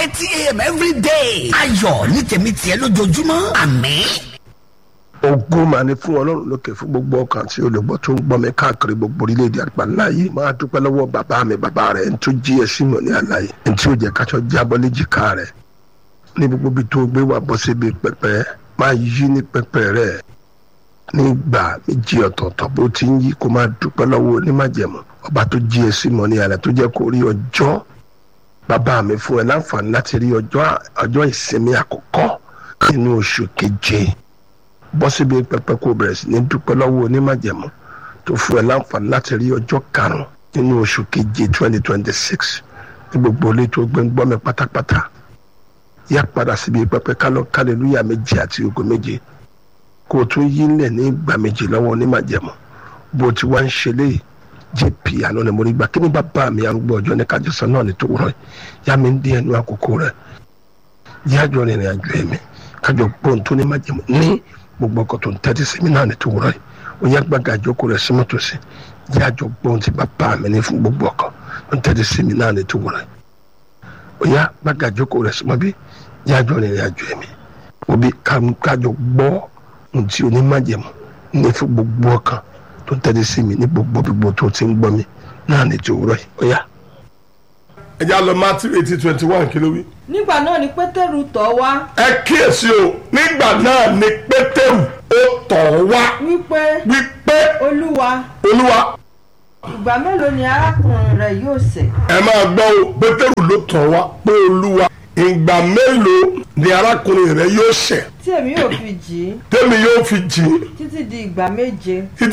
thirty a.m. every day. ayọ̀ ní tèmi tiẹ̀ lójoojúmọ́ àmín. ogun máa ní fún ọlọ́run lókè fún gbogbo ọkàn tí olùgbọ́ tó ń gbọ́ mi káàkiri gbogbo orílẹ̀-èdè àgbáńlá yìí máa dúpẹ́ lọ́wọ́ bàbá mi bàbá rẹ̀ ń tó jí ẹ símọ̀ ní àlàyé ń tí ó jẹ́ káṣọ jábọ́ léjìká rẹ̀ ní gbogbo ibi tó gbé wà bọ́ síbi pẹpẹ máa yí ní pẹpẹ rẹ̀ nígbà méjì ọ̀tọ̀ọ̀tọ̀ bó ti ń yí kó máa dúpẹ́ lọ́wọ́ onímájẹ̀mú ọba tó jí ẹ símọ̀ ní àlàyé tó jẹ́ kó rí ọjọ́ bàbá mi fún ẹ láǹfààní láti rí ọjọ́ ọjọ́ ìsinmi àkọ́kọ́ nínú oṣù keje bọ́ síbi pẹpẹ kó bẹ̀rẹ̀ sí ní dúpẹ́ lọ́wọ́ onímájẹ̀mú tó fún ẹ láǹfààní láti rí ọjọ́ karùn-ún nínú oṣù keje twenty twenty six ní gbogbo ilé tó gbé ń gbọ́ mi pátápátá yá padà síbi pẹpẹ kálọ̀ kálẹ̀lúyà méje àti ògo méje kó o tún yí lẹ̀ ní ìgbà méje lọ́wọ́ onímájẹ̀mú bó ti wá ń ṣe léyìí jp àná ni mo rí gbà kí ni bàbá mi arúgbó ọjọ́ ní kájọsán náà ní tó wúrọ̀ yá mi ń dín ẹnu àkókò rẹ̀ yájọ́ rìnrìn àjò ẹ̀mí kájọ gbóhùn tó ní májẹ̀mú ní gbogbo ọkọ̀ tó ń tẹ́tí sí mi náà ní tó wúrọ̀ yìí ó yá gbàgà àjókòó rẹ̀ sí mọ́tò sí yájọ gbóhùn tí bàbá mi ní fún gbogbo ọkọ̀ tó ń tẹ́tí sí mi náà ní tó wúrọ̀ yìí ó yá gbàgà àjókòó rẹ̀ sí mọ́ bí yájọ́ rìnrìn àjò ẹ̀mí òbí kájọ gbọ́ ohun tí onímájẹ̀mú ní fún gbogbo ọkàn tó ń tẹ́lẹ̀ sí mi ní gbogbo gbogbo tó ti ń gbọ́ mi náà ní ti òwúrọ̀ yìí ó yá. ẹ já lọ matthew eighteen twenty one kí ló wí. nígbà náà ni pétérù tọ̀ wá ẹ kíyèsí o nígbà náà ni pétérù ó tọ̀ wá wípé wípé olúwa olúwa ìgbà mélòó ni arákùnrin rẹ yóò ṣẹ̀ ẹ máa gbọ́ o pétérù ló tọ̀ wá pé olúwa ìgbà mélòó ni arákùnrin rẹ yóò ṣẹ̀ tí èmi yóò fi jì í tẹ́mi yóò fi jìn títí di ìgbà méje títí